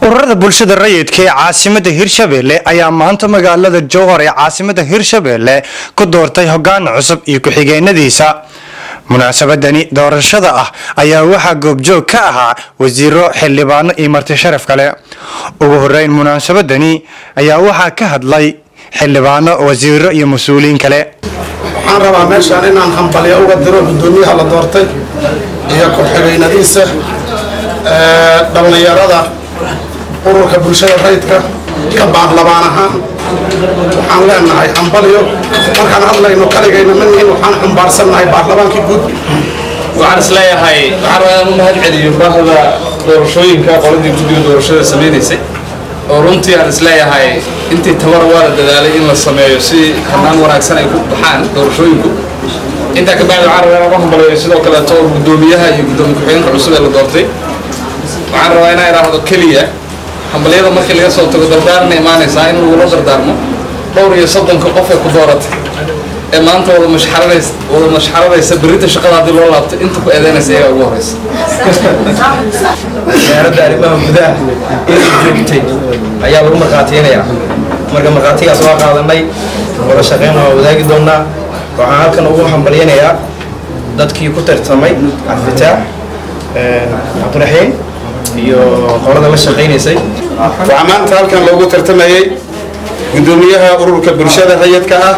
ururada bulshada rayidka ee caasimada hirshabelle ayaa maanta magaalada jowhar ee caasimada hirshabelle ku doortay hogaan cusub iyo ku-xigeenadiisa munaasabadani doorashada ah ayaa waxaa goobjoog ka ahaa wasiiro xildhibaano iyo marti sharaf kale ugu horeyn munaasabadani ayaa waxaa ka hadlay xildhibaano wasiiro iyo mas-uuliyiin kale waxaan rabaa meeshaan inaan hambalyo uga diro guddoomiyaha la doortay iyo ku-xigeynadiisa dhallinyarada ururka bulshada rayidka ka baarlamaan ahaan waxaan leenahay hambalyo markaan hadlayno kaligayna ma nihin waxaan xumbaarsannahay baarlamaankii guud waxaan isleeyahay waxaan rabaa inaan u mahad celiyo baahda doorashooyinka qoladii guddiga doorashada samaynaysay oo runtii aan isleeyahay intii tabar waa la dadaalay in la sameeyo si hanaan wanaagsan ay ku baxaan doorashooyinku intaa ka bacdi waxaan rabaa inaan u hambaleeyo sidoo kaleeto guddoomiyaha iyo guddoomiye ku-xigeenka cusub ee la doortay waxaan rabaa inaan idhaahdo keliya hambalyada markii laga soo tago dardaarna imaanaysaa in lagula dardaarmo dhowr iyo soddonka qof ee ku dooratay ee maanta wada mashxaradaysa wada mashxaradaysa berrinta shaqada haddii loo laabto inta ku eedeynaysa iyagaa ugu horeysa wasaaradda arrimaha gudaha inay joogtay ayaa lagu markhaatiynayaa marka markhaatigaas waa qaadanay wada shaqeyn waa wadaagi doonaa waxaan halkan ugu hambalyanayaa dadkii ku tartamay cabdifitaax cabdiraxiim iyo qolada la shaqaynaysay waxaa maanta halkan loogu tartamayey guddoomiyaha ururka bulshada rayidka ah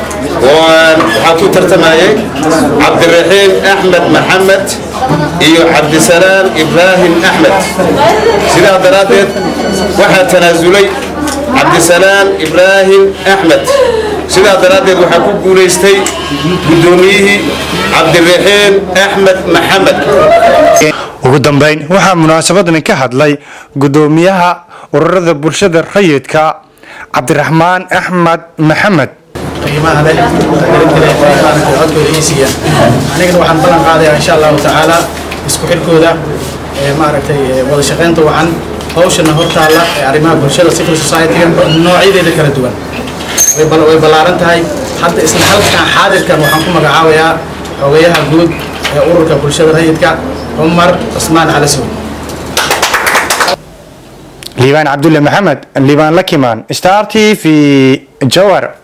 waxaa ku tartamayey cabdiraxiim axmed maxamed iyo cabdisalaam ibraahim axmed sidaa daraaddeed waxaa tanaasulay cabdisalaam ibraahim axmed sidaa daraaddeed waxaa ku guulaystay guddoomiyihii cabdiraxiim axmed maxamed ugu dambeyn waxaa munaasabadani ka hadlay guddoomiyaha ururada bulshada rayidka cabdiraxmaan axmed maxamed qiimaha leh codkooda iisiya anigana waxaan ballan qaadayaa insha allahu tacaala isku xidhkooda maaragtay wada shaqaynta wacan hawshana hortaalla ee arrimaha bulshada civil society-ga noocyadeeda kala duwan way ballaaran tahay hadda isla halkan xaadirkan waxaan ku magacaabayaa xogayaha guud ee ururka bulshada rayidka cumar cusmaan calasow liibaan cabdulle maxamed liibaan lakimaan star t v jowar